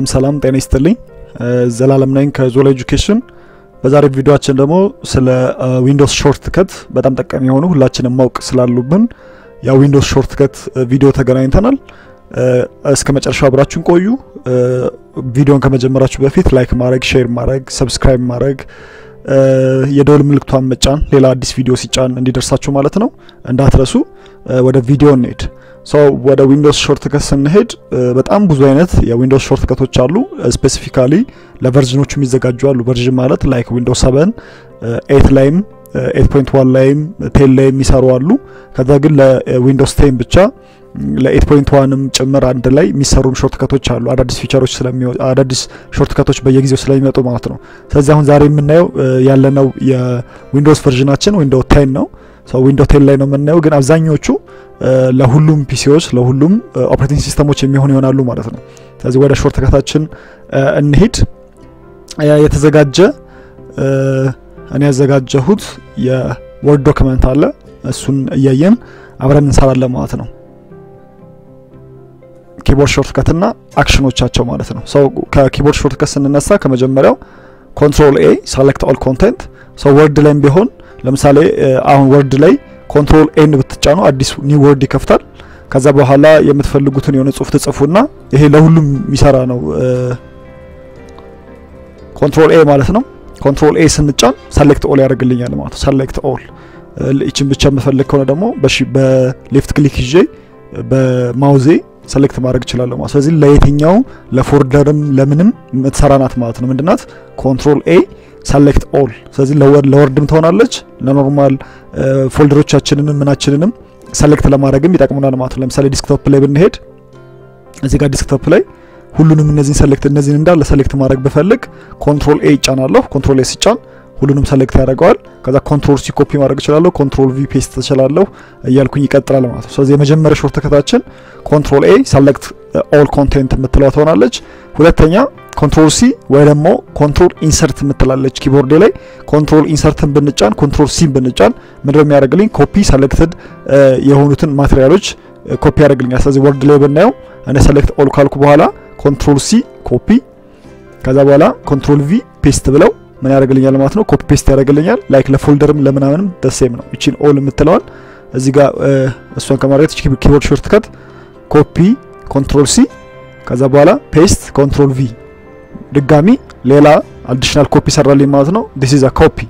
ሰላም ጤና ይስጥልኝ። ዘላለም ነኝ ከዞላ ኤጁኬሽን። በዛሬ ቪዲዮአችን ደግሞ ስለ ዊንዶውስ ሾርት ከት በጣም ጠቃሚ የሆኑ ሁላችንም ማወቅ ስላሉብን ያ ዊንዶውስ ሾርት ከት ቪዲዮ ተገናኝተናል። እስከ መጨረሻው አብራችሁን ቆዩ። ቪዲዮን ከመጀመራችሁ በፊት ላይክ ማድረግ፣ ሼር ማድረግ፣ ሰብስክራይብ ማድረግ የደወል ምልክቷን መጫን ሌላ አዲስ ቪዲዮ ሲጫን እንዲደርሳችሁ ማለት ነው እንዳትረሱ። ወደ ቪዲዮ እንሄድ። ሰው ወደ ዊንዶውስ ሾርት ከት ስንሄድ በጣም ብዙ አይነት የዊንዶውስ ሾርት ከቶች አሉ። ስፔሲፊካሊ ለቨርዥኖቹ የሚዘጋጁ አሉ። ቨርዥን ማለት ላይክ ዊንዶውስ 7 ኤት ላይም 8.1 ላይም ቴን ላይ የሚሰሩ አሉ። ከዛ ግን ለዊንዶውስ ቴን ብቻ ለ8.1ም ጭምር አንድ ላይ የሚሰሩ ሾርት ከቶች አሉ። አዳዲስ ፊቸሮች ስለሚወጡ አዳዲስ ሾርት ከቶች በየጊዜው ስለሚመጡ ማለት ነው። ስለዚህ አሁን ዛሬ የምናየው ያለነው የዊንዶውስ ቨርዥናችን ዊንዶው ቴን ነው። ሰው ዊንዶው ቴን ላይ ነው የምናየው፣ ግን አብዛኞቹ ለሁሉም ፒሲዎች ለሁሉም ኦፕሬቲንግ ሲስተሞች የሚሆኑ ይሆናሉ ማለት ነው። ስለዚህ ወደ ሾርት ከታችን እንሂድ። የተዘጋጀ እኔ ያዘጋጀሁት የወርድ ዶክመንት አለ። እሱን እያየን አብረን እንሰራለን ማለት ነው። ኪቦርድ ሾርት ከትና አክሽኖቻቸው ማለት ነው። ሰው ከኪቦርድ ሾርት ከት ስንነሳ ከመጀመሪያው ኮንትሮል ኤ ሰሌክት ኦል ኮንቴንት። ሰው ወርድ ላይም ቢሆን ለምሳሌ አሁን ወርድ ላይ ኮንትሮል ኤን ብትጫኑ አዲስ ኒው ወርድ ይከፍታል። ከዛ በኋላ የምትፈልጉትን የሆነ ጽሁፍ ትጽፉና ይሄ ለሁሉም የሚሰራ ነው። ኮንትሮል ኤ ማለት ነው። ኮንትሮል ኤ ስንጫን ሰሌክት ኦል ያደርግልኛል ማለት ነው። ሰሌክት ኦል ይችን ብቻ የምፈልግ ከሆነ ደግሞ በሌፍት ክሊክ ይዤ በማውዜ ሰሌክት ማድረግ እችላለሁ ማለት ስለዚህ ለየትኛው ለፎልደርም ለምንም የምትሰራ ናት ማለት ነው። ምንድናት? ኮንትሮል ኤ ሰሌክት ኦል። ስለዚህ ለወርድም ትሆናለች ለኖርማል ፎልደሮቻችንንም ምናችንንም ሰሌክት ለማድረግም ይጠቅሙናል ማለት ነው። ለምሳሌ ዲስክቶፕ ላይ ብንሄድ እዚህ ጋር ዲስክቶፕ ላይ ሁሉንም እነዚህን ሰሌክት እነዚህን እንዳለ ሰሌክት ማድረግ ብፈልግ ኮንትሮል ኤ ይጫናለሁ። ኮንትሮል ኤ ሲጫን ሁሉንም ሰሌክት ያደርገዋል። ከዛ ኮንትሮል ሲ ኮፒ ማድረግ እችላለሁ። ኮንትሮል ቪ ፔስት እችላለሁ እያልኩኝ ይቀጥላል ማለት ነው። ስለዚህ የመጀመሪያ ሾርት ከታችን ኮንትሮል ኤ ሰሌክት ኦል ኮንቴንት የምትለዋ ትሆናለች። ሁለተኛ ኮንትሮል ሲ ወይ ደግሞ ኮንትሮል ኢንሰርት የምትላለች ኪቦርድ ላይ ኮንትሮል ኢንሰርትን ብንጫን ኮንትሮል ሲን ብንጫን ምንድነው የሚያደርግልኝ? ኮፒ ሰሌክትድ የሆኑትን ማቴሪያሎች ኮፒ ያደርግልኛል። ስለዚህ ወርድ ላይ ብናየው እኔ ሰሌክት ኦል ካልኩ በኋላ ኮንትሮል ሲ ኮፒ ከዛ በኋላ ኮንትሮል ቪ ፔስት ብለው ምን ያደርግልኛል ማለት ነው። ኮፒ ፔስት ያደርግልኛል። ላይክ ለፎልደርም ለምናምንም ደሴም ነው። እቺን ኦል የምትለዋል እዚህ ጋር እሷን ከማድረግ ኪቦርድ ሾርት ከት ኮፒ ኮንትሮል ሲ ከዛ በኋላ ፔስት ኮንትሮል ቪ ድጋሚ ሌላ አዲሽናል ኮፒ ሰራልኝ ማለት ነው። ዲስ ኢዝ አ ኮፒ።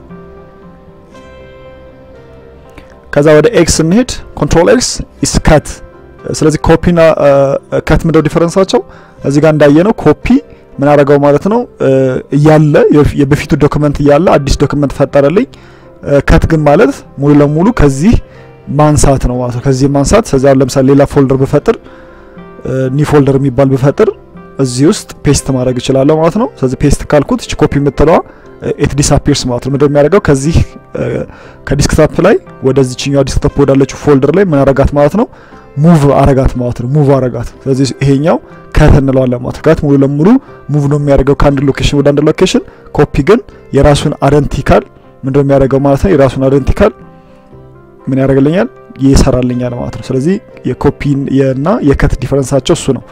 ከዛ ወደ ኤክስ እንሄድ። ኮንትሮል ኤክስ ኢስ ከት። ስለዚህ ኮፒና ከት ምንድነው ዲፈረንሳቸው? እዚህ ጋር እንዳየነው ኮፒ ምን አደረገው ማለት ነው እያለ የበፊቱ ዶክመንት እያለ አዲስ ዶክመንት ፈጠረልኝ። ከት ግን ማለት ሙሉ ለሙሉ ከዚህ ማንሳት ነው ማለት ነው። ከዚህ ማንሳት ስለዚህ አሁን ለምሳሌ ሌላ ፎልደር ብፈጥር ኒ ፎልደር የሚባል ብፈጥር እዚህ ውስጥ ፔስት ማድረግ እችላለሁ ማለት ነው። ስለዚህ ፔስት ካልኩት እቺ ኮፒ የምትለዋ ኤት ዲስአፒርስ ማለት ነው። ምንድነው የሚያደርገው ከዚህ ከዲስክቶፕ ላይ ወደዚህኛው ዲስክቶፕ ወዳለችው ፎልደር ላይ ምን አረጋት ማለት ነው ሙቭ አረጋት ማለት ነው። ሙቭ አረጋት። ስለዚህ ይሄኛው ከት እንለዋለን ማለት ነው። ከት ሙሉ ለሙሉ ሙቭ ነው የሚያደርገው ከአንድ ሎኬሽን ወደ አንድ ሎኬሽን። ኮፒ ግን የራሱን አይደንቲካል ምንድነው የሚያደርገው ማለት ነው። የራሱን አይደንቲካል ምን ያደርግልኛል ይሰራልኛል ማለት ነው። ስለዚህ የኮፒ እና የከት ዲፈረንሳቸው እሱ ነው።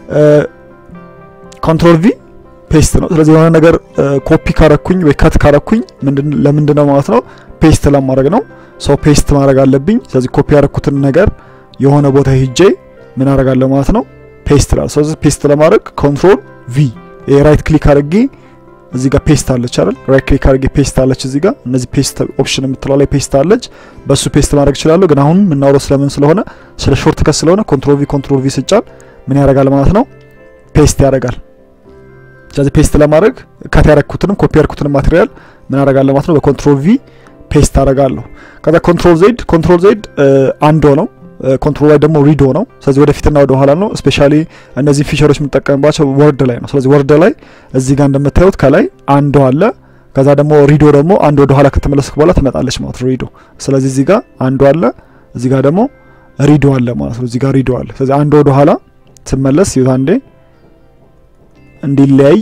ኮንትሮል ቪ ፔስት ነው። ስለዚህ የሆነ ነገር ኮፒ ካረኩኝ ወይ ከት ካረኩኝ ለምንድን ነው ማለት ነው ፔስት ለማድረግ ነው። ሰው ፔስት ማድረግ አለብኝ። ስለዚህ ኮፒ ያረኩትን ነገር የሆነ ቦታ ሄጄ ምን አደርጋለሁ ማለት ነው ፔስት ላል። ስለዚህ ፔስት ለማድረግ ኮንትሮል ቪ የራይት ክሊክ አድርጌ እዚህ ጋር ፔስት አለች አይደል? ራይት ክሊክ አድርጌ ፔስት አለች እዚህ ጋር እነዚህ ፔስት ኦፕሽን የምትለው ላይ ፔስት አለች። በሱ ፔስት ማድረግ እችላለሁ። ግን አሁን የምናወራው ስለምን ስለሆነ ስለ ሾርት ከት ስለሆነ ኮንትሮል ቪ ኮንትሮል ቪ ስጫን ምን ያደርጋል ማለት ነው ፔስት ያደርጋል። ስለዚህ ፔስት ለማድረግ ከት ያደረኩትንም ኮፒ ያደረኩትንም ማቴሪያል ምን አደርጋለሁ ማለት ነው በኮንትሮል ቪ ፔስት አደርጋለሁ። ከዛ ኮንትሮል ዜድ ኮንትሮል ዜድ አንዶ ነው ኮንትሮል ላይ ደግሞ ሪዶ ነው። ስለዚህ ወደፊትና ወደ ኋላ ነው። ስፔሻሊ እነዚህ ፊቸሮች የምንጠቀምባቸው ወርድ ላይ ነው። ስለዚህ ወርድ ላይ እዚህ ጋር እንደምታዩት ከላይ አንዶ አለ። ከዛ ደግሞ ሪዶ ደግሞ አንድ ወደ ኋላ ከተመለስክ በኋላ ትመጣለች ማለት ነው ሪዶ። ስለዚህ እዚህ ጋር አንዶ አለ፣ እዚህ ጋር ደግሞ ሪዶ አለ ማለት ነው። እዚህ ጋር ሪዶ አለ። ስለዚህ አንድ ወደ ኋላ ስመለስ ይሁት አንዴ እንዲለያይ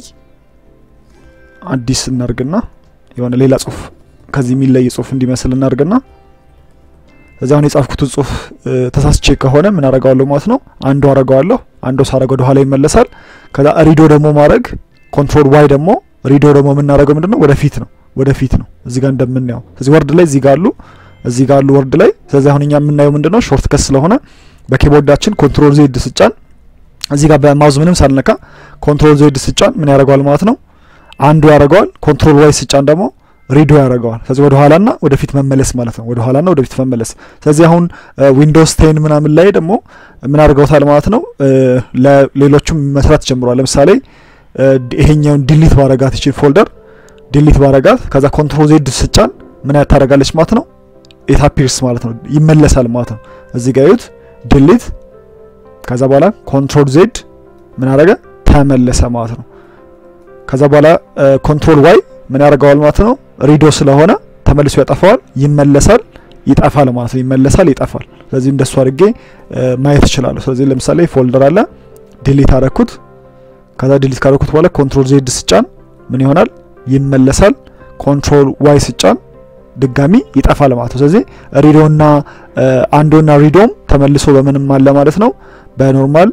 አዲስ እናርግና የሆነ ሌላ ጽሁፍ ከዚህ የሚለይ ጽሁፍ እንዲመስል እናርግና እዚያውን የጻፍኩትን ጽሁፍ ተሳስቼ ከሆነ ምን አረጋዋለሁ ማለት ነው አንዱ አረጋዋለሁ አንዶ ሳረግ ወደ ኋላ ይመለሳል። ከዛ ሪዶ ደግሞ ማድረግ ኮንትሮል ዋይ ደግሞ ሪዶ ደግሞ የምናደርገው ምንድን ነው ወደፊት ነው ወደፊት ነው እዚህ ጋር እንደምናየው ስለዚህ ወርድ ላይ እዚህ ጋር አሉ እዚህ ጋር አሉ ወርድ ላይ ስለዚህ አሁን እኛ የምናየው ምንድን ነው ሾርት ከት ስለሆነ በኪቦርዳችን ኮንትሮል ዜድ ስጫን እዚህ ጋር በማውዝ ምንም ሳልነካ ኮንትሮል ዜድ ስጫን ምን ያደርገዋል ማለት ነው አንዱ ያደርገዋል ኮንትሮል ዋይ ስጫን ደግሞ ሪዶ ያደርገዋል ስለዚህ ወደ ኋላና ወደፊት መመለስ ማለት ነው ወደ ኋላና ወደፊት መመለስ ስለዚህ አሁን ዊንዶውስ ቴን ምናምን ላይ ደግሞ ምን አድርገውታል ማለት ነው ለሌሎቹም መስራት ጀምሯል ለምሳሌ ይሄኛውን ዲሊት ባረጋት ይችን ፎልደር ዲሊት ባረጋት ከዛ ኮንትሮል ዜድ ስጫን ምን ታደርጋለች ማለት ነው ኤታፒርስ ማለት ነው ይመለሳል ማለት ነው እዚህ ጋር ዩት ዲሊት ከዛ በኋላ ኮንትሮል ዜድ ምን አደረገ ተመለሰ ማለት ነው ከዛ በኋላ ኮንትሮል ዋይ ምን ያደርገዋል ማለት ነው ሪዶ ስለሆነ ተመልሶ ያጠፋዋል ይመለሳል ይጠፋል ማለት ነው ይመለሳል ይጠፋል ስለዚህ እንደሱ አድርጌ ማየት እችላለሁ ስለዚህ ለምሳሌ ፎልደር አለ ዲሊት አረኩት ከዛ ዲሊት ካረኩት በኋላ ኮንትሮል ዜድ ስጫን ምን ይሆናል ይመለሳል ኮንትሮል ዋይ ስጫን ድጋሚ ይጠፋል ማለት ነው ስለዚህ ሪዶና አንዶና ሪዶም ተመልሶ በምንም አለ ማለት ነው በኖርማል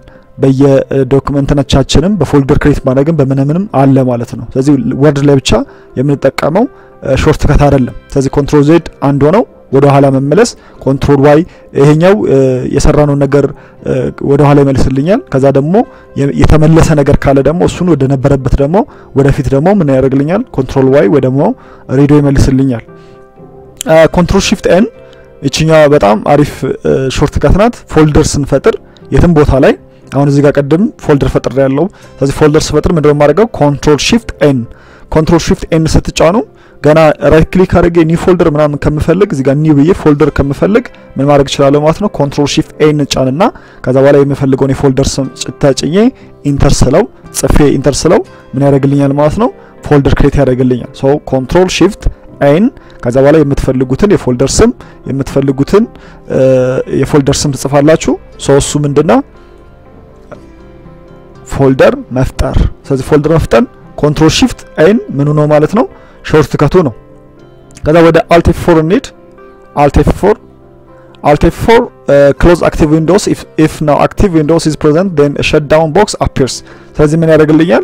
በየዶክመንቶቻችንም በፎልደር ክሬት ማድረግም በምንምንም አለ ማለት ነው ስለዚህ ወርድ ላይ ብቻ የምንጠቀመው ሾርት ከት አይደለም ስለዚህ ኮንትሮል ዜድ አንድ ሆነው ወደ ኋላ መመለስ ኮንትሮል ዋይ ይሄኛው የሰራነውን ነገር ወደ ኋላ ይመልስልኛል ከዛ ደግሞ የተመለሰ ነገር ካለ ደግሞ እሱን ወደ ነበረበት ደግሞ ወደፊት ደግሞ ምን ያደርግልኛል ኮንትሮል ዋይ ወይ ደግሞ ሬዲዮ ይመልስልኛል ኮንትሮል ሺፍት ኤን ይችኛ በጣም አሪፍ ሾርት ከት ናት ፎልደር ስንፈጥር የትም ቦታ ላይ አሁን እዚህ ጋር ቀደም ፎልደር ፈጥር ያለው ስለዚህ ፎልደር ስፈጥር ምንድነው የማደርገው ኮንትሮል ሺፍት ኤን ኮንትሮል ሺፍት ኤን ስትጫኑ ገና ራይት ክሊክ አድርጌ ኒው ፎልደር ምናምን ከምፈልግ እዚህ ጋር ኒው ብዬ ፎልደር ከምፈልግ ምን ማድረግ እችላለሁ ማለት ነው ኮንትሮል ሺፍት ኤን ጫንና ከዛ በኋላ የምፈልገውን የፎልደር ስም ተጭኜ ኢንተር ስለው ጽፌ ኢንተር ስለው ምን ያደርግልኛል ማለት ነው ፎልደር ክሬት ያደርግልኛል ሶ ኮንትሮል ሺፍት ኤን ከዛ በኋላ የምትፈልጉትን የፎልደር ስም የምትፈልጉትን የፎልደር ስም ትጽፋላችሁ ሶ እሱ ምንድነው ፎልደር መፍጠር ስለዚህ ፎልደር መፍጠር ኮንትሮል ሺፍት ኤን ምኑ ነው ማለት ነው ሾርት ከቱ ነው ከዛ ወደ አልት ኤፍ ፎር እንሂድ አልት ኤፍ ፎር አልት ኤፍ ፎር ክሎዝ አክቲቭ ዊንዶውስ ኢፍ ናው አክቲቭ ዊንዶውስ ኢዝ ፕሬዘንት ዴን ሸት ዳውን ቦክስ አፒርስ ስለዚህ ምን ያደርግልኛል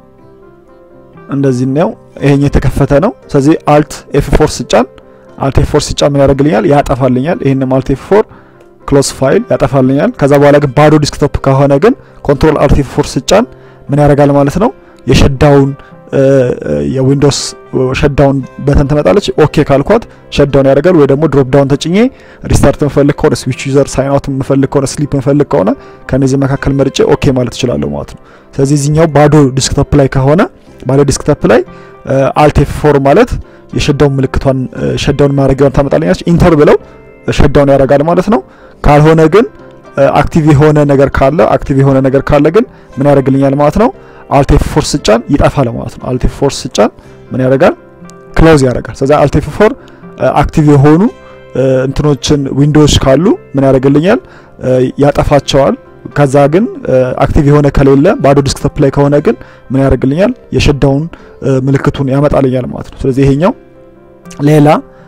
እንደዚህ ነው ይሄኛው የተከፈተ ነው ስለዚህ አልት ኤፍ ፎር ስጫን አልት ኤፍ ፎር ስጫን ምን ያደርግልኛል ያጠፋልኛል ይሄንም አልት ኤፍ ፎር ክሎዝ ፋይል ያጠፋልኛል ከዛ በኋላ ግን ባዶ ዲስክቶፕ ከሆነ ግን ኮንትሮል አልት ኤፍ ፎር ስጫን ምን ያደርጋል ማለት ነው የሸዳውን የዊንዶውስ ሸዳውን በተን ትመጣለች ኦኬ ካልኳት ሸዳውን ያደርጋል ወይ ደግሞ ድሮፕ ዳውን ተጭኜ ሪስታርት መፈልግ ከሆነ ስዊች ዩዘር ሳይን አውት መፈልግ ከሆነ ስሊፕ መፈልግ ከሆነ ከነዚህ መካከል መርጬ ኦኬ ማለት እችላለሁ ማለት ነው ስለዚህ እዚህኛው ባዶ ዲስክቶፕ ላይ ከሆነ ባዶ ዲስክቶፕ ላይ አልት ኤፍ ፎር ማለት የሸዳውን ምልክቷን ሸዳውን ማድረጊያውን ታመጣልኛለች ኢንተር ብለው ሸዳውን ያደርጋል ማለት ነው ካልሆነ ግን አክቲቭ የሆነ ነገር ካለ አክቲቭ የሆነ ነገር ካለ ግን ምን ያደርግልኛል ማለት ነው አልት ኤፍ ፎር ስጫን ይጠፋል ማለት ነው አልት ኤፍ ፎር ስጫን ምን ያደርጋል ክሎዝ ያደርጋል ስለዚህ አልት ኤፍ ፎር አክቲቭ የሆኑ እንትኖችን ዊንዶዎች ካሉ ምን ያደርግልኛል ያጠፋቸዋል ከዛ ግን አክቲቭ የሆነ ከሌለ ባዶ ዲስክቶፕ ላይ ከሆነ ግን ምን ያደርግልኛል የሸዳውን ምልክቱን ያመጣልኛል ማለት ነው ስለዚህ ይሄኛው ሌላ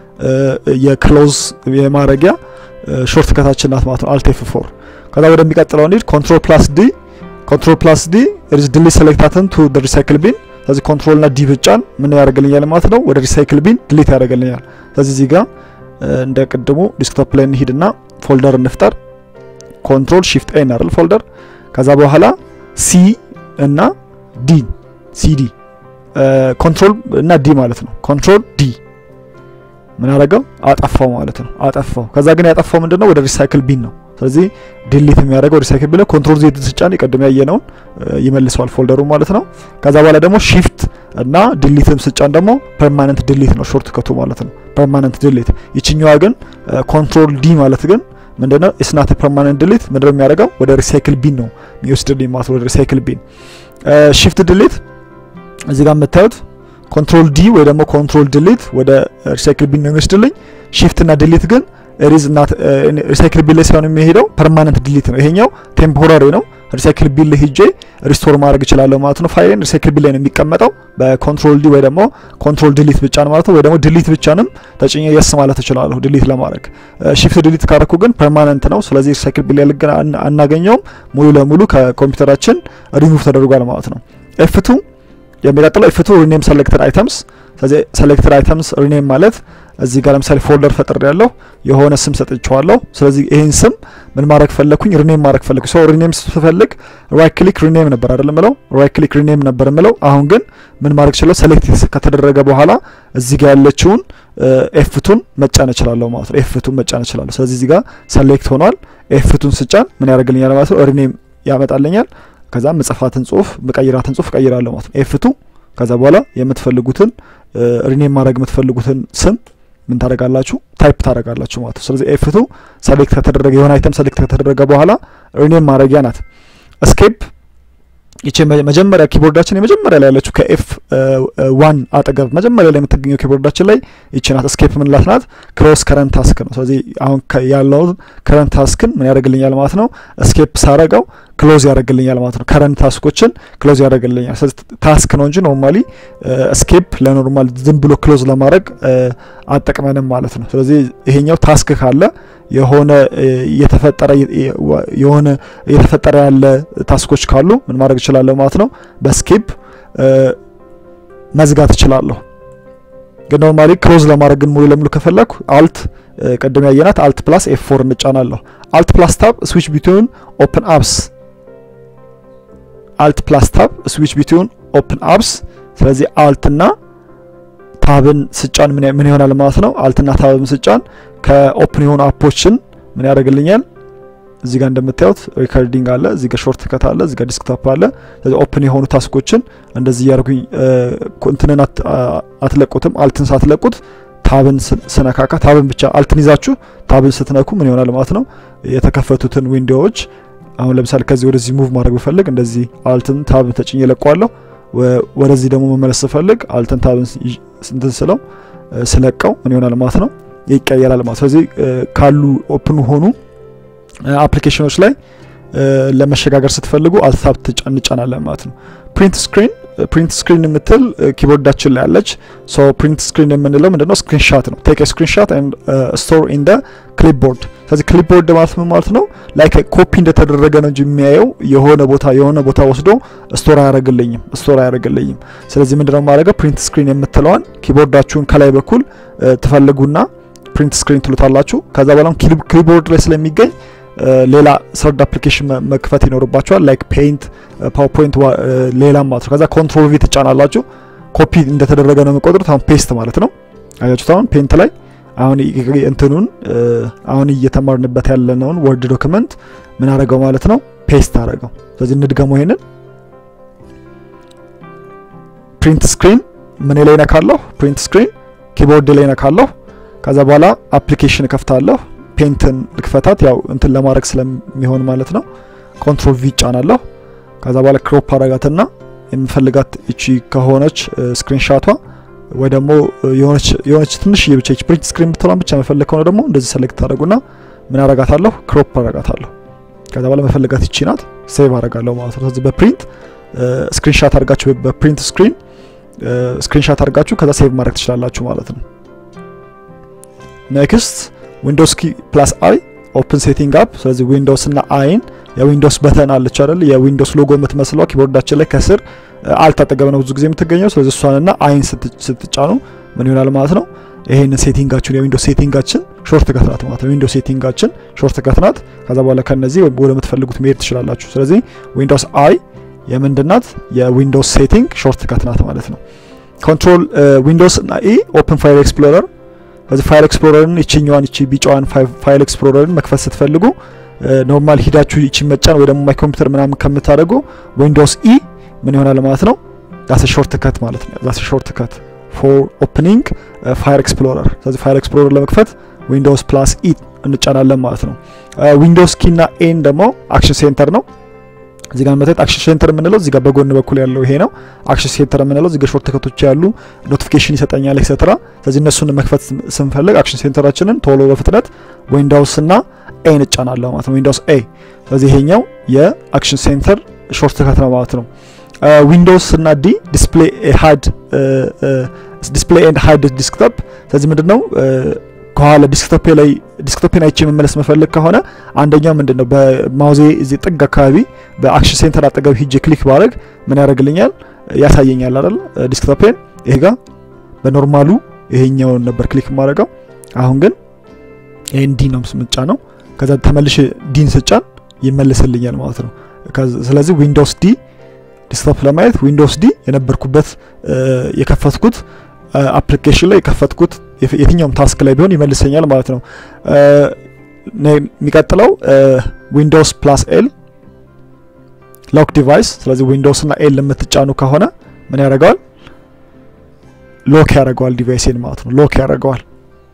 የክሎዝ የማድረጊያ ሾርት ከታችን ናት ማለት ነው አልት ኤፍ ፎር ከዛ ወደሚቀጥለው እንሂድ ኮንትሮል ፕላስ ዲ ኮንትሮል ፕላስ ዲ ኢዝ ዲሊት ሴሌክታትን ቱ ደ ሪሳይክል ቢን ስለዚህ ኮንትሮል ና ዲ ብጫን ምን ያደርግልኛል ማለት ነው ወደ ሪሳይክል ቢን ዲሊት ያደርግልኛል ስለዚህ እዚህ ጋር እንደ ቅድሙ ዲስክቶፕ ላይ እንሂድና ፎልደር እንፍጠር ኮንትሮል ሺፍት ኤ አይደል ፎልደር ከዛ በኋላ ሲ እና ዲ ሲዲ ኮንትሮል እና ዲ ማለት ነው ኮንትሮል ዲ ምን አደረገው አጠፋው ማለት ነው አጠፋው ከዛ ግን ያጠፋው ምንድነው ወደ ሪሳይክል ቢን ነው ስለዚህ ዲሊት የሚያደርገው ሪሳይክል ቢን ኮንትሮል ዜድ ስጫን የቀደም ያየነውን ይመልሰዋል ፎልደሩ ማለት ነው ከዛ በኋላ ደግሞ ሺፍት እና ዲሊትም ስጫን ደግሞ ፐርማነንት ዲሊት ነው ሾርት ከቱ ማለት ነው ፐርማነንት ዲሊት ይችኛዋ ግን ኮንትሮል ዲ ማለት ግን ምንድነው ኢስናት ፐርማነንት ዲሊት ምንድነው የሚያደርገው ወደ ሪሳይክል ቢን ነው የሚወስድልኝ ማለት ወደ ሪሳይክል ቢን ሺፍት ዲሊት እዚህ ጋር የምታዩት ኮንትሮል ዲ ወይ ደግሞ ኮንትሮል ዲሊት ወደ ሪሳይክል ቢን ነው የሚወስድልኝ ሺፍት እና ዲሊት ግን ሪዝ እና ሪሳይክል ቢን ላይ ሳይሆን የሚሄደው ፐርማነንት ዲሊት ነው ይሄኛው ቴምፖራሪ ነው ሪሳይክል ቢል ሂጄ ሪስቶር ማድረግ እችላለሁ ማለት ነው። ፋይሌን ሪሳይክል ቢል ላይ ነው የሚቀመጠው በኮንትሮል ዲ ወይ ደግሞ ኮንትሮል ዲሊት ብቻ ነው ማለት ነው። ወይ ደግሞ ዲሊት ብቻንም ተጭኜ የስ ማለት እችላለሁ ዲሊት ለማድረግ። ሺፍት ዲሊት ካረኩ ግን ፐርማነንት ነው። ስለዚህ ሪሳይክል ቢል ላይ አናገኘውም። ሙሉ ለሙሉ ከኮምፒውተራችን ሪሙቭ ተደርጓል ማለት ነው። ኤፍቱ የሚቀጥለው ኤፍቱ ሪኔም ሰሌክትድ አይተምስ። ስለዚህ ሰሌክትድ አይተምስ ሪኔም ማለት እዚህ ጋር ለምሳሌ ፎልደር ፈጥሬ ያለሁ የሆነ ስም ሰጥቼዋለሁ። ስለዚህ ይህን ስም ምን ማድረግ ፈለግኩኝ? ሪኔም ማድረግ ፈለግኩ። ሶ ሪኔም ስፈልግ ራይት ክሊክ ሪኔም ነበር አይደለም ምለው፣ ራይት ክሊክ ሪኔም ነበር ምለው። አሁን ግን ምን ማድረግ እችላለሁ? ሴሌክት ከተደረገ በኋላ እዚህ ጋር ያለችውን ኤፍቱን መጫን እችላለሁ ማለት ነው። ኤፍቱን መጫን እችላለሁ። ስለዚህ እዚህ ጋር ሰሌክት ሆኗል። ኤፍቱን ስጫን ምን ያደርግልኛል ማለት ነው? ሪኔም ያመጣልኛል። ከዛ ምጽፋትን ጽሁፍ ምቀይራትን ጽሁፍ ቀይራለሁ ማለት ነው። ኤፍቱ ከዛ በኋላ የምትፈልጉትን ሪኔም ማድረግ የምትፈልጉትን ስም ምን ታደርጋላችሁ? ታይፕ ታደርጋላችሁ ማለት ነው። ስለዚህ ኤፍቱ ሰሌክት ከተደረገ የሆነ አይተም ሰሌክት ከተደረገ በኋላ ሪኔም ማድረጊያ ናት። እስኬፕ ይቺ መጀመሪያ ኪቦርዳችን የመጀመሪያ ላይ ያለችው ከኤፍ ዋን አጠገብ መጀመሪያ ላይ የምትገኘው ኪቦርዳችን ላይ ይቺ ናት። እስኬፕ ምንላት ናት? ክሎስ ከረንት ታስክ ነው። ስለዚህ አሁን ያለውን ከረንት ታስክን ምን ያደርግልኛል ማለት ነው። እስኬፕ ሳረገው ክሎዝ ያደርግልኛል ማለት ነው። ከረንት ታስኮችን ክሎዝ ያደርግልኛል። ስለዚህ ታስክ ነው እንጂ ኖርማሊ እስኬፕ ለኖርማል ዝም ብሎ ክሎዝ ለማድረግ አጠቅመንም ማለት ነው። ስለዚህ ይሄኛው ታስክ ካለ የሆነ የተፈጠረ የሆነ የተፈጠረ ያለ ታስኮች ካሉ ምን ማድረግ እችላለሁ ማለት ነው። በስኬፕ መዝጋት እችላለሁ። ግን ኖርማሊ ክሎዝ ለማድረግ ግን ሙሉ ለሙሉ ከፈለኩ አልት ቅድም ያየናት አልት ፕላስ ኤፍ ፎር እንጫናለሁ። አልት ፕላስ ታብ ስዊች ቢትዊን ኦፕን አፕስ አልት ፕላስ ታብ ስዊች ቢትዊን ኦፕን አፕስ። ስለዚህ አልትና ታብን ስጫን ምን ይሆናል ማለት ነው። አልትና ታብን ስጫን ከኦፕን የሆኑ አፖችን ምን ያደርግልኛል? እዚህ ጋር እንደምታዩት ሪከርዲንግ አለ፣ እዚህ ጋር ሾርት ከት አለ፣ እዚህ ጋር ዲስክቶፕ አለ። ስለዚህ ኦፕን የሆኑ ታስኮችን እንደዚህ እያደርጉኝ እንትንን አትለቁትም። አልትን ሳትለቁት ታብን ስነካካ ታብን ብቻ አልትን ይዛችሁ ታብን ስትነኩ ምን ይሆናል ማለት ነው የተከፈቱትን ዊንዶዎች አሁን ለምሳሌ ከዚህ ወደዚህ ሙቭ ማድረግ ብፈልግ እንደዚህ አልትን ታብን ተጭኜ ለቀዋለሁ። ወደዚህ ደግሞ መመለስ ስፈልግ አልትን ታብን እንትን ስለው ስለቀው ምን ይሆናል ማለት ነው ይቀየራል ማለት ስለዚህ ካሉ ኦፕን ሆኑ አፕሊኬሽኖች ላይ ለመሸጋገር ስትፈልጉ አልታብ እንጫናለን ማለት ነው። ፕሪንት ስክሪን ፕሪንት ስክሪን የምትል ኪቦርዳችን ላይ አለች። ሶ ፕሪንት ስክሪን የምንለው ምንድነው? ስክሪንሻት ነው። ቴክ ስክሪንሻት ኤንድ ስቶር ኢን ደ ክሊፕቦርድ። ስለዚህ ክሊፕቦርድ ማለት ምን ማለት ነው? ላይክ ኮፒ እንደተደረገ ነው እንጂ የሚያየው የሆነ ቦታ የሆነ ቦታ ወስዶ ስቶር አያደርግልኝም ስቶር አያደርግልኝም። ስለዚህ ምንድነው የማደርገው? ፕሪንት ስክሪን የምትለዋን ኪቦርዳችሁን ከላይ በኩል ትፈልጉና ፕሪንት ስክሪን ትሉታላችሁ። ከዛ በኋላ ክሊፕቦርድ ላይ ስለሚገኝ ሌላ ሰርድ አፕሊኬሽን መክፈት ይኖርባቸዋል። ላይክ ፔይንት፣ ፓወርፖይንት ሌላም ማለት ነው። ከዛ ኮንትሮል ቪ ትጫናላችሁ። ኮፒ እንደተደረገ ነው የሚቆጥሩት። አሁን ፔስት ማለት ነው። አያችሁት? አሁን ፔንት ላይ አሁን እንትኑን አሁን እየተማርንበት ያለነውን ወርድ ዶክመንት ምን አደረገው ማለት ነው ፔስት አደረገው። ስለዚህ እንድገመው ይሄንን ፕሪንት ስክሪን ምን ላይ ነካለሁ? ፕሪንት ስክሪን ኪቦርድ ላይ ነካለሁ። ከዛ በኋላ አፕሊኬሽን እከፍታለሁ። ፔንትን ልክፈታት ያው እንትን ለማድረግ ስለሚሆን ማለት ነው። ኮንትሮል ቪ ጫናለሁ። ከዛ በኋላ ክሮፕ አረጋትና የምፈልጋት እቺ ከሆነች ስክሪንሻቷ ወይ ደግሞ የሆነች ትንሽ ብቻ እቺ ፕሪንት ስክሪን ብትሆን ብቻ መፈለግ ከሆነ ደግሞ እንደዚህ ሰሌክት አደረጉና ምን አረጋታለሁ? ክሮፕ አረጋታለሁ። ከዛ በኋላ መፈለጋት እቺ ናት። ሴቭ አረጋለሁ ማለት ነው። ስለዚህ በፕሪንት ስክሪንሻት አድርጋችሁ በፕሪንት ስክሪን ስክሪንሻት አድርጋችሁ ከዛ ሴቭ ማድረግ ትችላላችሁ ማለት ነው። ኔክስት ዊንዶውስ ኪ ፕላስ አይ ኦፕን ሴቲንግ አፕ። ስለዚህ ዊንዶውስ እና አይን የዊንዶውስ በተን አለች አይደል? የዊንዶውስ ሎጎ የምትመስለው ኪቦርዳችን ላይ ከስር አልት አጠገብ ነው ብዙ ጊዜ የምትገኘው። ስለዚህ እሷንና አይን ስትጫኑ ምን ይሆናል ማለት ነው? ይሄን ሴቲንጋችን የዊንዶውስ ሴቲንጋችን ሾርት ከትናት ማለት ነው። ዊንዶውስ ሴቲንጋችን ሾርት ከትናት። ከዛ በኋላ ከነዚህ ወደ የምትፈልጉት መሄድ ትችላላችሁ። ስለዚህ ዊንዶውስ አይ የምንድናት የዊንዶውስ ሴቲንግ ሾርት ከትናት ማለት ነው። ኮንትሮል ዊንዶውስ እና ኢ ኦፕን ፋይል ኤክስፕሎረር ከዚህ ፋይል ኤክስፕሎረርን ይችኛዋን ይቺ ቢጫዋን ፋይል ኤክስፕሎረርን መክፈት ስትፈልጉ ኖርማል ሂዳችሁ ይቺ መጫን ወይ ደግሞ ማይ ኮምፒውተር ምናምን ከምታደርጉ ዊንዶውስ ኢ ምን ይሆናል ማለት ነው ዳስ ሾርት ከት ማለት ነው። ዳስ ሾርት ከት ፎር ኦፕኒንግ ፋይል ኤክስፕሎረር። ስለዚህ ፋይል ኤክስፕሎረር ለመክፈት ዊንዶውስ ፕላስ ኢ እንጫናለን ማለት ነው። ዊንዶውስ ኪ እና ኤን ደግሞ አክሽን ሴንተር ነው። እዚህ ጋር መታየት አክሽን ሴንተር የምንለው እዚህ ጋር በጎን በኩል ያለው ይሄ ነው። አክሽን ሴንተር የምንለው እዚህ ጋር ሾርት ከቶች ያሉ ኖቲፊኬሽን ይሰጠኛል ኤክሴትራ። ስለዚህ እነሱን መክፈት ስንፈልግ አክሽን ሴንተራችንን ቶሎ በፍጥነት ዊንዳውስ እና ኤ እንጫናለሁ ማለት ነው። ዊንዳውስ ኤ። ስለዚህ ይሄኛው የአክሽን ሴንተር ሾርት ከት ነው ማለት ነው። ዊንዶውስ እና ዲ ዲስፕሌይ ሃድ ዲስፕሌይ ኤንድ ሃድ ዲስክቶፕ። ስለዚህ ምንድነው ከኋላ ዲስክቶፕ ላይ ዲስክቶፕን አይቼ መመለስ መፈልግ ከሆነ አንደኛው ምንድነው በማውዜ እዚህ ጥግ አካባቢ በአክሽን ሴንተር አጠገብ ሂጄ ክሊክ ባረግ ምን ያደርግልኛል? ያሳየኛል አይደል? ዲስክቶፕን ይሄ ጋር በኖርማሉ ይሄኛውን ነበር ክሊክ የማደርገው። አሁን ግን ይሄን ዲ ነው ስምጫ ነው። ከዛ ተመልሼ ዲን ስጫን ይመልስልኛል ማለት ነው። ስለዚህ ዊንዶውስ ዲ ዲስክቶፕ ለማየት ዊንዶውስ ዲ የነበርኩበት የከፈትኩት አፕሊኬሽን ላይ የከፈትኩት የትኛውም ታስክ ላይ ቢሆን ይመልሰኛል ማለት ነው። የሚቀጥለው ዊንዶውስ ፕላስ ኤል ሎክ ዲቫይስ። ስለዚህ ዊንዶውስ እና ኤል የምትጫኑ ከሆነ ምን ያደርገዋል? ሎክ ያደርገዋል ዲቫይሴን ማለት ነው። ሎክ ያደርገዋል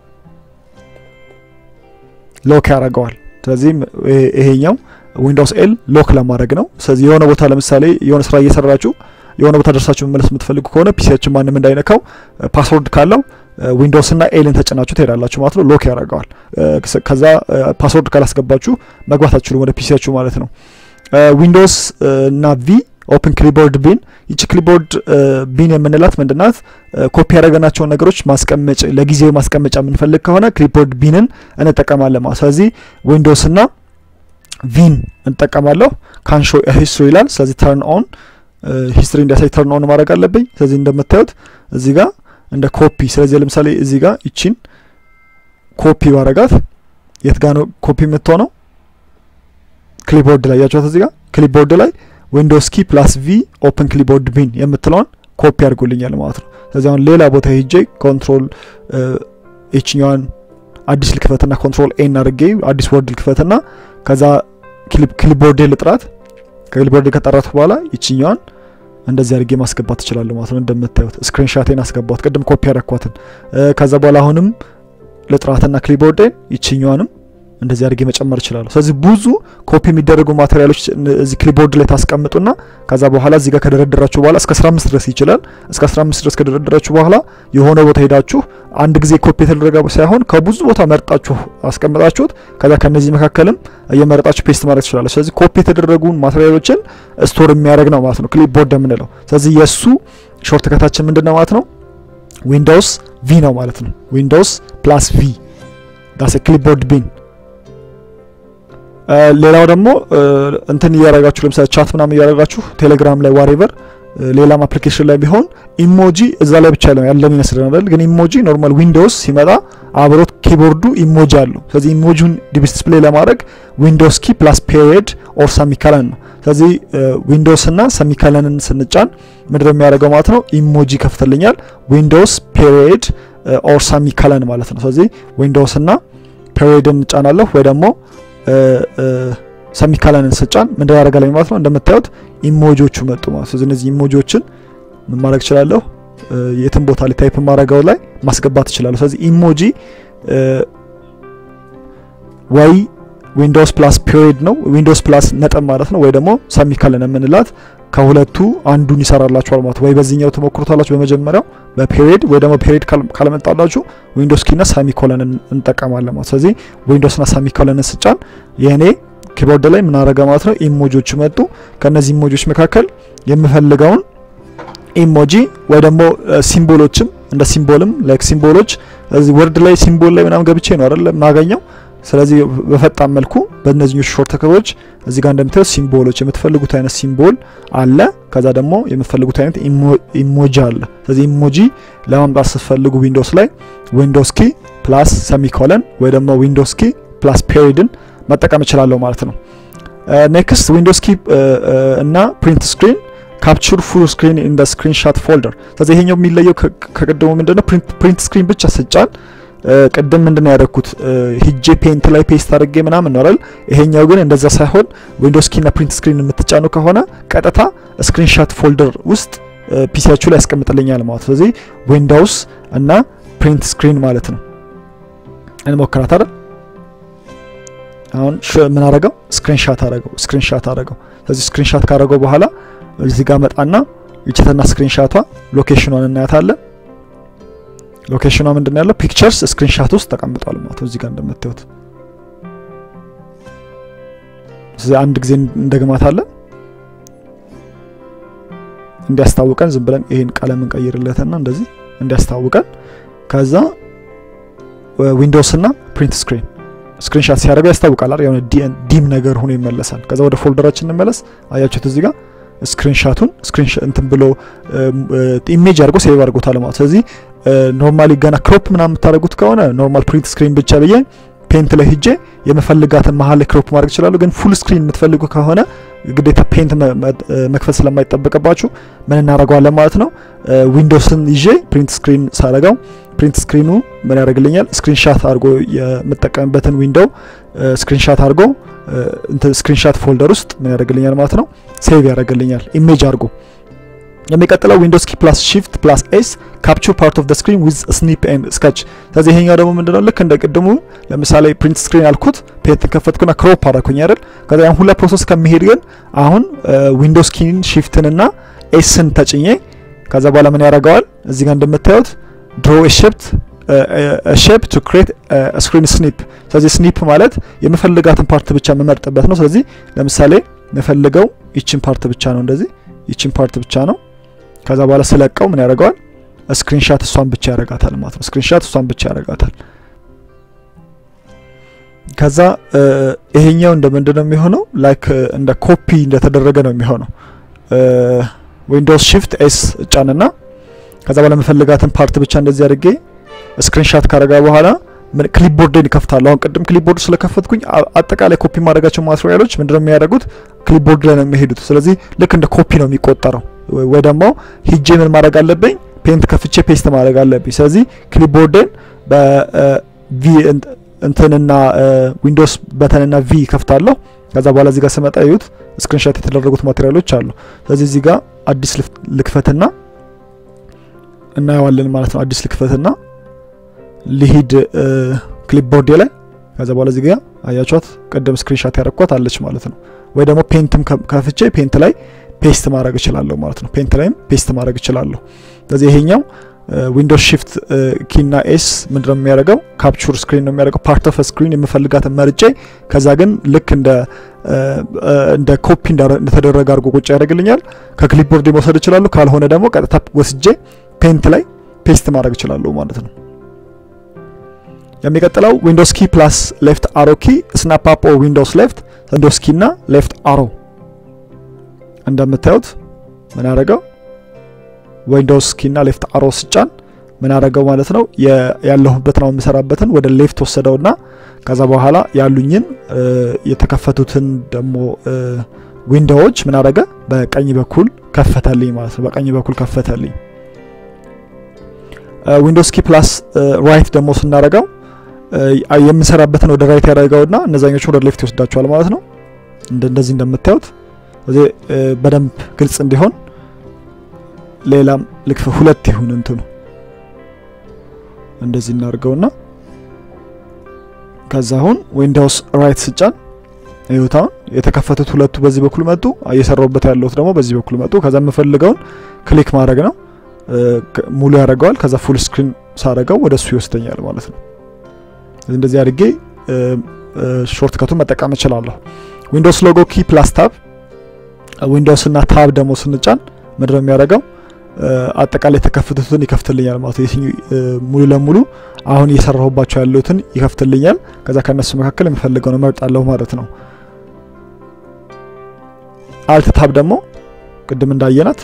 ሎክ ያደርገዋል። ስለዚህ ይሄኛው ዊንዶውስ ኤል ሎክ ለማድረግ ነው። ስለዚህ የሆነ ቦታ ለምሳሌ የሆነ ስራ እየሰራችሁ የሆነ ቦታ ደርሳችሁ መመለስ የምትፈልጉ ከሆነ ፒሲያችን ማንም እንዳይነካው ፓስወርድ ካለው ዊንዶውስ እና ኤልን ተጭናችሁ ትሄዳላችሁ ማለት ነው። ሎክ ያደርገዋል። ከዛ ፓስወርድ ካላስገባችሁ መግባት አትችሉም ወደ ፒሲያችሁ ማለት ነው። ዊንዶውስ እና ቪ ኦፕን ክሊቦርድ ቢን። ይቺ ክሊቦርድ ቢን የምንላት ምንድናት? ኮፒ ያደረገናቸውን ነገሮች ማስቀመጭ ለጊዜው ማስቀመጫ የምንፈልግ ከሆነ ክሊቦርድ ቢንን እንጠቀማለን ማለት ስለዚህ ዊንዶውስ እና ቪን እንጠቀማለሁ። ካንሾ ሂስትሪ ይላል። ስለዚህ ተርን ኦን ሂስትሪ እንዲያሳይ ተርን ኦን ማድረግ አለብኝ። ስለዚህ እንደምታዩት እዚህ ጋር እንደ ኮፒ ስለዚህ ለምሳሌ እዚህ ጋር ይቺን ኮፒ ባረጋት የት ጋ ነው ኮፒ የምትሆነው? ክሊቦርድ ላይ ያቸዋት እዚህ ጋር ክሊቦርድ ላይ ዊንዶውስ ኪ ፕላስ ቪ ኦፕን ክሊቦርድ ቢን የምትለውን ኮፒ አድርጎልኛል ማለት ነው። ስለዚህ አሁን ሌላ ቦታ ሄጄ ኮንትሮል ይችኛዋን አዲስ ልክፈትና ኮንትሮል ኤን አድርጌ አዲስ ወርድ ልክፈትና ከዛ ክሊቦርድ ልጥራት ከክሊቦርድ ከጠራት በኋላ ይችኛዋን እንደዚህ አድርጌ ማስገባት ትችላለሁ ማለት ነው። እንደምታዩት ስክሪንሻቴን አስገባት ቅድም ኮፒ ያረኳትን። ከዛ በኋላ አሁንም ልጥራትና ክሊቦርዴን ይችኛዋንም እንደዚህ አድርጌ መጨመር እችላለሁ። ስለዚህ ብዙ ኮፒ የሚደረጉ ማቴሪያሎች እዚህ ክሊቦርድ ላይ ታስቀምጡና ከዛ በኋላ እዚህ ጋር ከደረደራችሁ በኋላ እስከ 15 ድረስ ይችላል። እስከ 15 ድረስ ከደረደራችሁ በኋላ የሆነ ቦታ ሄዳችሁ አንድ ጊዜ ኮፒ የተደረገ ሳይሆን ከብዙ ቦታ መርጣችሁ አስቀምጣችሁት ከዛ ከነዚህ መካከልም እየመረጣችሁ ፔስት ማድረግ ትችላለች። ስለዚህ ኮፒ የተደረጉ ማቴሪያሎችን ስቶር የሚያደርግ ነው ማለት ነው ክሊፕቦርድ የምንለው። ስለዚህ የእሱ ሾርት ከታችን ምንድን ነው ማለት ነው? ዊንዶውስ ቪ ነው ማለት ነው። ዊንዶውስ ፕላስ ቪ ዳስ ክሊፕቦርድ ቢን ሌላው ደግሞ እንትን እያደረጋችሁ ለምሳሌ ቻት ምናምን እያደረጋችሁ ቴሌግራም ላይ ዋሬቨር ሌላም አፕሊኬሽን ላይ ቢሆን ኢሞጂ እዛ ላይ ብቻ ያለን ይመስለናል። ግን ኢሞጂ ኖርማል ዊንዶውስ ሲመጣ አብሮት ኪቦርዱ ኢሞጂ አለው። ስለዚህ ኢሞጂውን ዲስፕሌይ ለማድረግ ዊንዶውስ ኪ ፕላስ ፔሪየድ ኦር ሰሚካለን ነው። ስለዚህ ዊንዶውስ እና ሰሚካለንን ስንጫን ምንድነው የሚያደርገው ማለት ነው? ኢሞጂ ከፍትልኛል። ዊንዶውስ ፔሪየድ ኦር ሰሚካለን ማለት ነው። ስለዚህ ዊንዶውስ እና ፔሪየድን እንጫናለሁ ወይ ደግሞ ሰሚካላንን ስጫን ምን ያደርጋለኝ ማለት ነው። እንደምታዩት ኢሞጂዎቹ መጡ ማለት ነው። እነዚህ ኢሞጂዎችን ምን ማድረግ እችላለሁ? የትም ቦታ ላይ ታይፕ ማድረገው ላይ ማስገባት እችላለሁ። ስለዚህ ኢሞጂ ወይ ዊንዶውስ ፕላስ ፔሪድ ነው ዊንዶውስ ፕላስ ነጥብ ማለት ነው። ወይ ደግሞ ሰሚካለን የምንላት ከሁለቱ አንዱን ይሰራላችኋል ማለት ወይ በዚህኛው ትሞክሩታላችሁ በመጀመሪያው በፔሪድ ወይ ደግሞ ፔሪድ ካለመጣላችሁ ዊንዶውስ ኪና ሳሚኮለን እንጠቀማለን ማለት ስለዚህ ዊንዶውስና ሳሚኮለን ስጫን የእኔ ኪቦርድ ላይ ምን አረገ ማለት ነው ኢሞጂዎች መጡ ከነዚህ ኢሞጂዎች መካከል የምፈልገውን ኢሞጂ ወይ ደግሞ ሲምቦሎችም እንደ ሲምቦልም ላይክ ሲምቦሎች እዚህ ወርድ ላይ ሲምቦል ላይ ምናምን ገብቼ ነው አይደል የማገኘው ስለዚህ በፈጣን መልኩ በእነዚህ ሾርት ከቶች እዚህ ጋር እንደምታዩት ሲምቦሎች የምትፈልጉት አይነት ሲምቦል አለ። ከዛ ደግሞ የምትፈልጉት አይነት ኢሞጂ አለ። ስለዚህ ኢሞጂ ለማምጣት ስትፈልጉ ዊንዶውስ ላይ ዊንዶውስ ኪ ፕላስ ሰሚኮለን ወይ ደግሞ ዊንዶውስ ኪ ፕላስ ፔሪድን መጠቀም እችላለሁ ማለት ነው። ኔክስት ዊንዶውስ ኪ እና ፕሪንት ስክሪን ካፕቹር ፉል ስክሪን ኢን ስክሪን ሻት ፎልደር። ስለዚህ ይሄኛው የሚለየው ከቅድሙ ምንድነው ፕሪንት ስክሪን ብቻ ስጫን ቅድም ምንድነው ያደረኩት ሂጄ ፔንት ላይ ፔስት አድርጌ ምናምን ነው አይደል? ይሄኛው ግን እንደዛ ሳይሆን ዊንዶውስ ኪና ፕሪንት ስክሪን የምትጫኑ ከሆነ ቀጥታ ስክሪንሻት ፎልደር ውስጥ ፒሲያችሁ ላይ ያስቀምጥልኛል ማለት ነው። ስለዚህ ዊንዶውስ እና ፕሪንት ስክሪን ማለት ነው። እንሞክራት አይደል? አሁን ምን አረገው? ስክሪንሻት አረገው። ስክሪንሻት አረገው። ስለዚህ ስክሪንሻት ካረገው በኋላ እዚህ ጋር መጣና ይችተና ስክሪንሻቷ ሎኬሽኗን እናያታለን። ሎኬሽኗ ምንድን ነው ያለው? ፒክቸርስ ስክሪንሻት ውስጥ ተቀምጧል ማለት ነው። እዚህ ጋር እንደምታዩት ስለዚህ አንድ ጊዜ እንደግማታለን እንዲያስታውቀን ዝም ብለን ይሄን ቀለም እንቀይርለትና እንደዚህ እንዲያስታውቀን ከዛ ዊንዶውስ እና ፕሪንት ስክሪን ስክሪንሻት ሲያደርገው ያስታውቃል አይደል? የሆነ ዲም ነገር ሆኖ ይመለሳል። ከዛ ወደ ፎልደራችን እንመለስ። አያችሁት እዚህ ጋር ስክሪንሻቱን ስክሪንሻት እንትን ብሎ ኢሜጅ አድርጎ ሴቭ አድርጎታል ማለት። ስለዚህ ኖርማሊ ገና ክሮፕ ምናምን የምታደርጉት ከሆነ ኖርማል ፕሪንት ስክሪን ብቻ ብዬ ፔንት ላይ ሂጄ የመፈልጋትን መሀል ላይ ክሮፕ ማድረግ ይችላሉ። ግን ፉል ስክሪን የምትፈልጉ ከሆነ ግዴታ ፔንት መክፈት ስለማይጠበቅባችሁ ምን እናደርገዋለን ማለት ነው። ዊንዶውስን ይዤ ፕሪንት ስክሪን ሳረገው ፕሪንት ስክሪኑ ምን ያደርግልኛል? ስክሪንሻት አድርጎ የምጠቀምበትን ዊንዶው ስክሪንሻት አድርጎ ስክሪንሻት ፎልደር ውስጥ ምን ያደርግልኛል ማለት ነው፣ ሴቭ ያደርግልኛል ኢሜጅ አድርጎ። የሚቀጥለው ዊንዶውስ ኪ ፕላስ ሺፍት ፕላስ ኤስ ካፕቸር ፓርት ኦፍ ደ ስክሪን ዊዝ ስኒፕ ኤንድ ስኬች። ስለዚህ ይሄኛው ደግሞ ምንድነው ልክ እንደ ቅድሙ ለምሳሌ ፕሪንት ስክሪን ያልኩት ፔንት ከፈትኩና ክሮፕ አደረኩኝ አይደል? ከዛ ያን ሁላ ፕሮሰስ ከሚሄድ ግን አሁን ዊንዶውስ ኪን ሺፍትን እና ኤስን ተጭኜ ከዛ በኋላ ምን ያደርገዋል እዚህ ጋር እንደምታዩት ድሮ ሼፕት ሼፕ ቱ ክሬት ስክሪን ስኒፕ። ስለዚህ ስኒፕ ማለት የምፈልጋትን ፓርት ብቻ የምመርጥበት ነው። ስለዚህ ለምሳሌ የምፈልገው ይችን ፓርት ብቻ ነው፣ እንደዚህ ይችን ፓርት ብቻ ነው። ከዛ በኋላ ስለቀው ምን ያደርገዋል ስክሪንሻት እሷን ብቻ ያደርጋታል ማለት ነው። ስክሪንሻት እሷን ብቻ ያደርጋታል። ከዛ ይሄኛው እንደ ምንድን ነው የሚሆነው? ላይክ እንደ ኮፒ እንደተደረገ ነው የሚሆነው። ዊንዶውስ ሺፍት ኤስ እጫንና ከዛ በኋላ የምፈልጋትን ፓርት ብቻ እንደዚህ አድርጌ ስክሪንሻት ካረጋ በኋላ ክሊፕቦርድን ይከፍታሉ። አሁን ቅድም ክሊፕቦርድ ስለከፈትኩኝ አጠቃላይ ኮፒ ማድረጋቸው ማቴሪያሎች ምንድነው የሚያደርጉት ክሊፕቦርድ ላይ ነው የሚሄዱት። ስለዚህ ልክ እንደ ኮፒ ነው የሚቆጠረው። ወይ ደግሞ ሂጄ ምን ማድረግ አለብኝ ፔንት ከፍቼ ፔስት ማድረግ አለብኝ። ስለዚህ ክሊፕቦርድን በቪ እንትንና ዊንዶውስ በተንና ቪ ከፍታለሁ። ከዛ በኋላ እዚህ ጋር ስመጣ ይዩት ስክሪንሻት የተደረጉት ማቴሪያሎች አሉ። ስለዚህ እዚህ ጋር አዲስ ልክፈትና እናየዋለን ማለት ነው። አዲስ ልክፈትና ሊሂድ ክሊፕቦርድ ላይ ከዛ በኋላ እዚህ ጋር አያችኋት ቅድም ስክሪንሻት ያረኳት አለች ማለት ነው። ወይ ደግሞ ፔንትም ከፍቼ ፔንት ላይ ፔስት ማድረግ እችላለሁ ማለት ነው። ፔንት ላይም ፔስት ማድረግ እችላለሁ። ስለዚህ ይሄኛው ዊንዶውስ ሺፍት ኪና ኤስ ምንድነው የሚያደርገው ካፕቹር ስክሪን ነው የሚያደርገው። ፓርት ኦፍ ስክሪን የምፈልጋትን መርጬ ከዛ ግን ልክ እንደ እንደ ኮፒ እንደተደረገ አድርጎ ቁጭ ያደርግልኛል። ከክሊፕቦርድ መውሰድ እችላለሁ። ካልሆነ ደግሞ ቀጥታ ወስጄ ፔንት ላይ ፔስት ማድረግ እችላለሁ ማለት ነው። የሚቀጥለው ዊንዶውስ ኪ ፕላስ ሌፍት አሮ ኪ ስናፕ አፕ ኦር ዊንዶውስ ሌፍት ዊንዶውስ ኪ እና ሌፍት አሮ እንደምታዩት ምን ያደረገው ዊንዶውስ ኪ እና ሌፍት አሮ ስጫን ምን ያደረገው ማለት ነው ያለሁበትን አሁን የምሰራበትን ወደ ሌፍት ወሰደውና ከዛ በኋላ ያሉኝን የተከፈቱትን ደግሞ ዊንዶዎች ምን አደረገ በቀኝ በኩል ከፈተልኝ ማለት ነው። በቀኝ በኩል ከፈተልኝ። ዊንዶውስ ኪ ፕላስ ራይት ደግሞ ስናደረገው የምንሰራበትን ወደ ራይት ያደረገውና እነዛኞቹ ወደ ሌፍት ይወስዳቸዋል ማለት ነው። እንደዚህ እንደምታዩት እዚህ በደንብ ግልጽ እንዲሆን ሌላም ልክፍ ሁለት ይሁን እንትኑ እንደዚህ እናድርገውና ከዛ አሁን ዊንዶውስ ራይት ስጫን ይሁታውን የተከፈቱት ሁለቱ በዚህ በኩል መጡ። እየሰራውበት ያለሁት ደግሞ በዚህ በኩል መጡ። ከዛ የምፈልገውን ክሊክ ማድረግ ነው ሙሉ ያደርገዋል። ከዛ ፉል ስክሪን ሳረገው ወደ እሱ ይወስደኛል ማለት ነው። እንደዚህ አድርጌ ሾርት ከቱን መጠቀም እችላለሁ። ዊንዶውስ ሎጎ ኪ ፕላስ ታብ ዊንዶውስ እና ታብ ደግሞ ስንጫን ምንድነው የሚያደርገው አጠቃላይ የተከፈቱትን ይከፍትልኛል ማለት ነው። ሙሉ ለሙሉ አሁን እየሰራሁባቸው ያሉትን ይከፍትልኛል። ከዛ ከነሱ መካከል የምፈልገው ነው መርጣለሁ ማለት ነው። አልት ታብ ደግሞ ቅድም እንዳየናት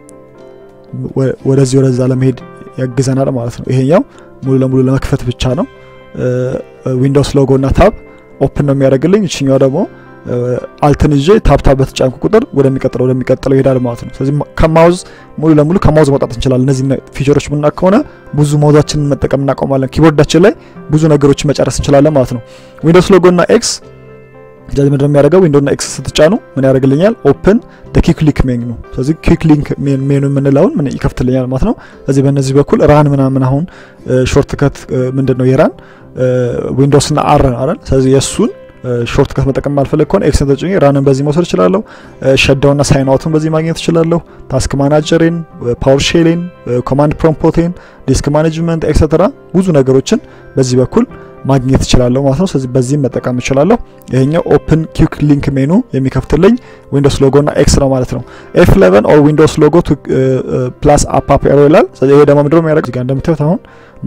ወደዚህ ወደዛ ለመሄድ ያግዘናል ማለት ነው። ይሄኛው ሙሉ ለሙሉ ለመክፈት ብቻ ነው። ዊንዶውስ ሎጎ እና ታብ ኦፕን ነው የሚያደርግልኝ። እችኛው ደግሞ አልትን ይዤ ታብ ታብ በተጫንኩ ቁጥር ወደሚቀጥለው ወደሚቀጥለው ይሄዳል ማለት ነው። ስለዚህ ከማውዝ ሙሉ ለሙሉ ከማውዝ መውጣት እንችላለን። እነዚህ ፊቸሮች ምና ከሆነ ብዙ ማውዛችንን መጠቀም እናቆማለን። ኪቦርዳችን ላይ ብዙ ነገሮችን መጨረስ እንችላለን ማለት ነው። ዊንዶውስ ሎጎ እና ኤክስ ስለዚህ ምንድነው የሚያደርገው ዊንዶው እና ኤክስ ስትጫኑ ምን ያደርግልኛል? ኦፕን ደ ኪክ ሊንክ ሜኑ ነው። ስለዚህ ኪክ ሊንክ ሜኑ የምንለውን ምን ይከፍትልኛል ማለት ነው። ስለዚህ በእነዚህ በኩል ራን ምናምን አሁን ሾርት ከት ምንድን ነው የራን ዊንዶውስ እና አር አይደል? ስለዚህ የእሱን ሾርት ከት መጠቀም ማልፈልግ ከሆነ ኤክስን ተጭኜ ራንን በዚህ መውሰድ እችላለሁ። ሸዳውና ሳይን አውትን በዚህ ማግኘት እችላለሁ። ታስክ ማናጀሬን፣ ፓወር ሼሌን፣ ኮማንድ ፕሮምፖቴን፣ ዲስክ ማኔጅመንት ኤክሰትራ ብዙ ነገሮችን በዚህ በኩል ማግኘት እችላለሁ ማለት ነው። ስለዚህ በዚህም መጠቀም እችላለሁ። ይሄኛው ኦፕን ኪክ ሊንክ ሜኑ የሚከፍትልኝ ዊንዶውስ ሎጎ እና ኤክስ ነው ማለት ነው። ኤፍ 11 ኦር ዊንዶውስ ሎጎ ፕላስ አፕ አፕ ኤሮ ይላል። ስለዚህ ይሄ ደግሞ ምንድነው የሚያደርግ እዚህ ጋር እንደምታዩት አሁን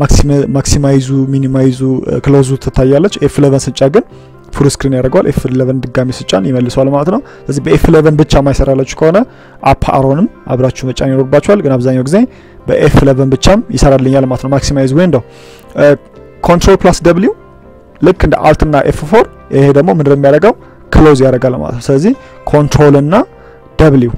ማክሲማይዙ ሚኒማይዙ ክሎዙ ትታያለች። ኤፍ 11 ስጫ ግን ፉል ስክሪን ያደርገዋል። ኤፍ 11 ድጋሚ ስጫን ይመልሰዋል ማለት ነው። ስለዚህ በኤፍ 11 ብቻ ማይሰራላችሁ ከሆነ አፕ አሮንም አብራችሁ መጫን ይኖርባችኋል። ግን አብዛኛው ጊዜ በኤፍ 11 ብቻም ይሰራልኛል ማለት ነው። ማክሲማይዝ ዊንዶው ኮንትሮል ፕላስ ደብሊው ልክ እንደ አልት እና ኤፍ ፎር ይሄ ደግሞ ምንድን ነው የሚያደርገው ክሎዝ ያደርጋል ማለት ነው። ስለዚህ ኮንትሮል እና ደብሊው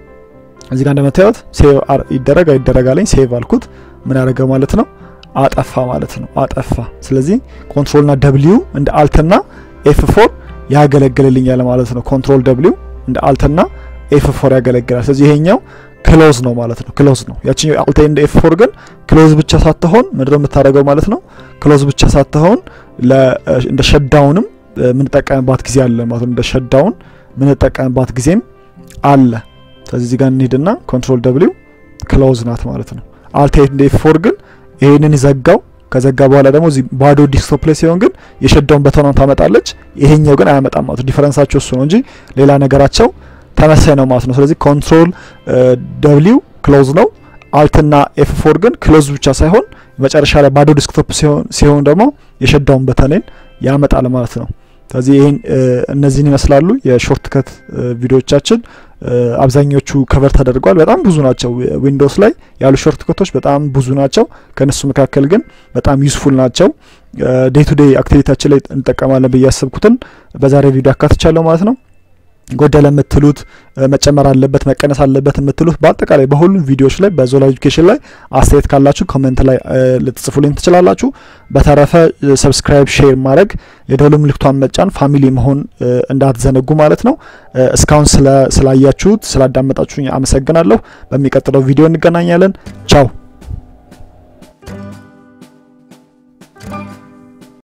እዚህ ጋር እንደምታዩት ሴቭ ይደረግ አይደረጋለኝ ሴቭ አልኩት ምን ያደረገ ማለት ነው አጠፋ ማለት ነው አጠፋ። ስለዚህ ኮንትሮል እና ደብሊው እንደ አልት እና ኤፍ ፎር ያገለግልልኛል ማለት ነው። ኮንትሮል ደብሊው እንደ አልት እና ኤፍ ፎር ያገለግላል። ስለዚህ ይሄኛው ክሎዝ ነው ማለት ነው። ክሎዝ ነው። ያቺኛው አልት እንደ ኤፍ ፎር ግን ክሎዝ ብቻ ሳትሆን ምንድነው የምታደርገው ማለት ነው። ክሎዝ ብቻ ሳትሆን እንደ ሸዳውንም የምንጠቀምባት ጊዜ አለ ማለት ነው። እንደ ሸዳውን የምንጠቀምባት ጊዜም አለ። ስለዚህ እዚህ ጋር እንሂድና ኮንትሮል ደብሊው ክሎዝ ናት ማለት ነው። አልት እንደ ኤፍ ፎር ግን ይሄንን ይዘጋው ከዘጋ በኋላ ደግሞ እዚህ ባዶ ዲስክቶፕ ላይ ሲሆን ግን የሸዳውን በተኗን ታመጣለች። ይሄኛው ግን አያመጣም ማለት ነው። ዲፈረንሳቸው እሱ ነው እንጂ ሌላ ነገራቸው ተመሳሳይ ነው ማለት ነው። ስለዚህ ኮንትሮል ደብሊው ክሎዝ ነው። አልትና ኤፍ ፎር ግን ክሎዝ ብቻ ሳይሆን መጨረሻ ላይ ባዶ ዲስክቶፕ ሲሆን ደግሞ የሸዳውን በተኔን ያመጣል ማለት ነው። ስለዚህ ይህን እነዚህን ይመስላሉ የሾርት ከት ቪዲዮዎቻችን። አብዛኞቹ ከቨር ተደርጓል። በጣም ብዙ ናቸው። ዊንዶውስ ላይ ያሉ ሾርት ከቶች በጣም ብዙ ናቸው። ከእነሱ መካከል ግን በጣም ዩስፉል ናቸው። ዴይ ቱ ዴይ አክቲቪቲያችን ላይ እንጠቀማለን ብዬ ያሰብኩትን በዛሬ ቪዲዮ አካትቻለሁ ማለት ነው። ጎደለ የምትሉት መጨመር አለበት መቀነስ አለበት የምትሉት በአጠቃላይ በሁሉም ቪዲዮዎች ላይ በዞላ ኤጁኬሽን ላይ አስተያየት ካላችሁ ኮሜንት ላይ ልትጽፉልኝ ትችላላችሁ። በተረፈ ሰብስክራይብ፣ ሼር ማድረግ የደወል ምልክቷን መጫን ፋሚሊ መሆን እንዳትዘነጉ ማለት ነው። እስካሁን ስላያችሁት ስላዳመጣችሁኝ አመሰግናለሁ። በሚቀጥለው ቪዲዮ እንገናኛለን። ቻው